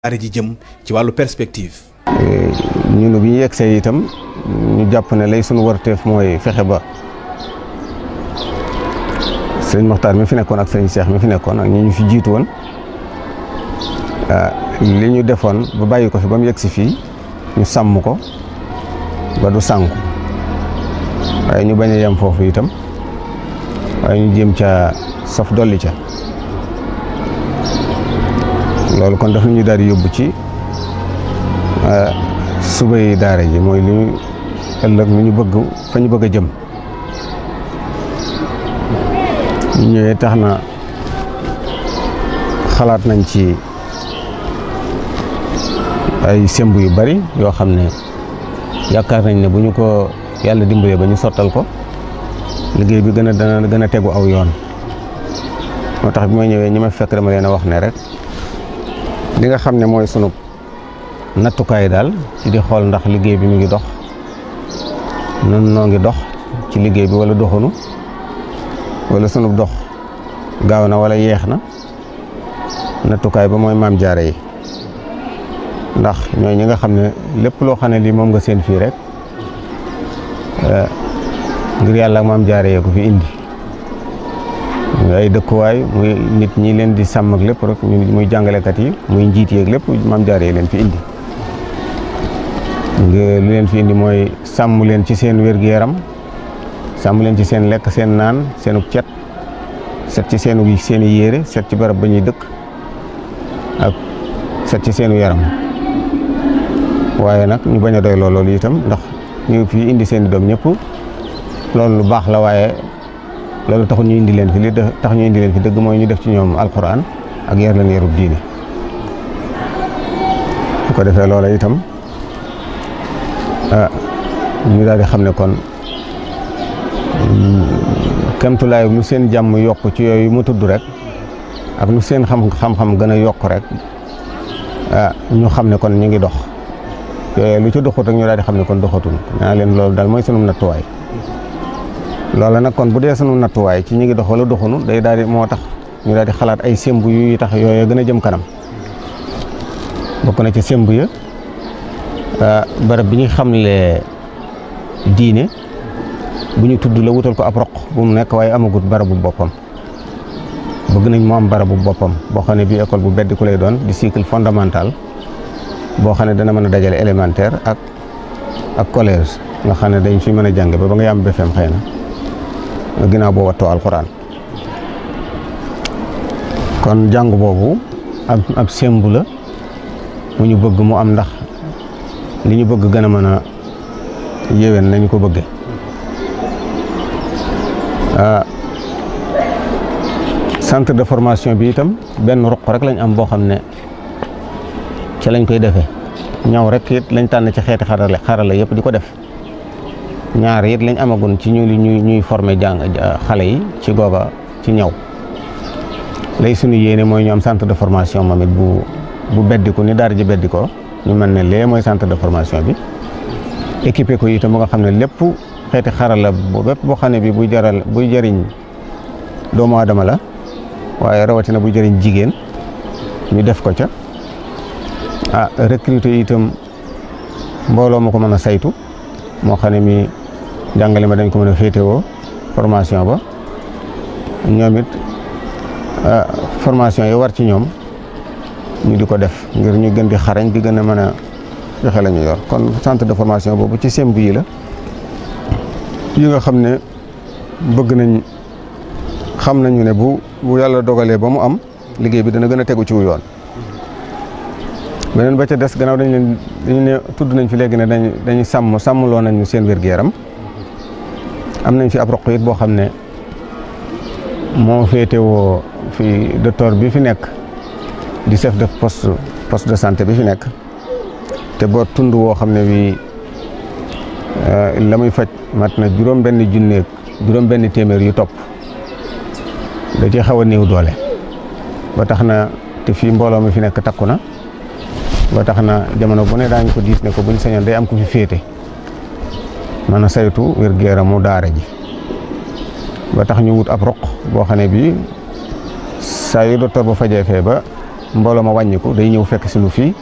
daara ji jëm ci wàllu perspective. ñun bi ñu yegsee itam ñu jàpp ne lay sunu warteef mooy fexe ba sëriñ Moxtaar mi fi nekkoon ak sëriñ Cheikh mi fi nekkoon ak ñi ñu fi jiitu woon li ñu defoon ba bàyyi ko fi ba mu yegsi fii ñu sàmm ko ba du sànku waaye ñu bañ a yem foofu itam waaye ñu jéem ca saf dolli ca loolu kon daf ñu daal di yóbbu ci suba yi daara ji mooy li ñu ëllëg lu ñu bëgg fa ñu bëgg a jëm ñu ñëwee tax na xalaat nañ ci ay semb yu bari yoo xam ne yaakaar nañ ne bu ñu ko yàlla dimbalee ba ñu sottal ko liggéey bi gën a dana gën a tegu aw yoon moo tax bi ma ñëwee ñi ma fekk dama leen a wax ne rek li nga xam ne mooy sunu nattukaay daal ci di xool ndax liggéey bi mu ngi dox nun noo ngi dox ci liggéey bi wala doxunu wala sunu dox gaaw na wala yeex na nattukaay ba mooy maam jaare yi ndax ñooy ñi nga xam ne lépp loo xam ne lii moom nga seen fii rek ngir yàlla ak maam jaare yee ko fi indi ay dëkkuwaay muy nit ñi leen di sàmm ak lépp rek muy jàngalekat yi muy njiit yeeg lépp maam jaare yi leen fi indi lu leen fi indi mooy sàmm leen ci seen wér-gu-yaram sàmm leen ci seen lekk seen naan seenu cet set ci seenu seen i yére set ci barab ba ñuy dëkk ak set ci seenu yaram waaye nag ñu bañ a doy loolu itam ndax ñu fi indi seen i doom ñëpp loolu lu baax la waaye loolu taxul ñu indi leen fi li tax ñu indi leen fi dëgg mooy ñu def ci ñoom alquran ak yar leen yarub diine bu ko defee loola itam ñu daal di xam ne kon kemtulaay lu seen jàmm yokk ci yooyu mu tudd rek ak lu seen xam xam-xam gën a yokk rek ñu xam ne kon ñu ngi dox yooyu lu ci doxut rek ñu daal di xam ne kon doxatul naa leen loolu daal mooy sunu nattuwaay loola nag kon bu dee sunu nattuwaay ci ñu ngi dox wala doxunu day daal di moo tax ñu daal di xalaat ay semb yu tax yooyu gën a jëm kanam bokk na ci semb ya barab bi ñu xamle diine bu ñu tudd la wutal ko ab roq bu mu nekk waaye amagut barabu boppam bëgg nañ mu am barabu boppam boo xam ne bii école bu bedd ku lay doon di cycle fondamental boo xam ne dana mën a dajale élémentaire ak ak collège nga xam ne dañ fi mën a jàng ba ba nga yam BFEM xëy na ginnaaw boo wattoo alxuraan kon jàng boobu ab ab sembu la mu ñu bëgg mu am ndax li ñu bëgg gën a mën a yéwén nañu ko bëgge centre de formation bi itam benn ruq rek lañ am boo xam ne ci lañ koy defee ñaw rek it lañ tànn ci xeeti xarale xarala yëpp di ko def ñaar it lañ amagun ci ñu ñuy ñuy former jàng xale yi ci googa ci ñaw lay sunu yéene mooy ñu am centre de formation moom it bu bu beddiku ni daara ji beddikoo ñu mën ne lee mooy centre de formation bi équipé ko itam ba nga xam ne lépp xeeti xarala bu bépp boo xam ne bi buy jaral buy jëriñ doomu aadama la waaye rawatina buy jëriñ jigéen ñu def ko ca ah recruter itam mbooloo ma ko mën a saytu moo xam ne mi jàngale ma dañ ko mën a féetewoo formation ba ñoom it formation yi war ci ñoom ñu di ko def ngir ñu gën di xarañ di gën a mën a joxe la ñu yor kon centre de formation boobu ci semb yi la yi nga xam ne bëgg nañ xam nañu ne bu bu yàlla dogalee ba mu am liggéey bi dana gën a tegu ci wu yoon beneen ba ca des gannaaw dañ leen dañu ne tudd nañ fi léegi ne dañ dañuy sàmm sàmmloo nañu seen wér-gu-yaram am nañ fi ab roq it boo xam ne moo féetewoo fi docteur bi fi nekk di chef de poste poste de santé bi fi nekk te boo tund woo xam ne bii la muy faj mat na juróom benn junneeg juróom benn téeméer yu topp da ci xaw a néew doole ba tax na te fii mbooloo mi fi nekk takku na ba tax na jamono bu ne daañu ko diis ne ko buñ sañoon day am ku fi féete mën a saytu wér-gu-yaramu daara ji ba tax ñu wut ab roq boo xam ne bii saa yu docteur ba fajee fee ba mbooloo ma wàññiku day ñëw fekk si nu fii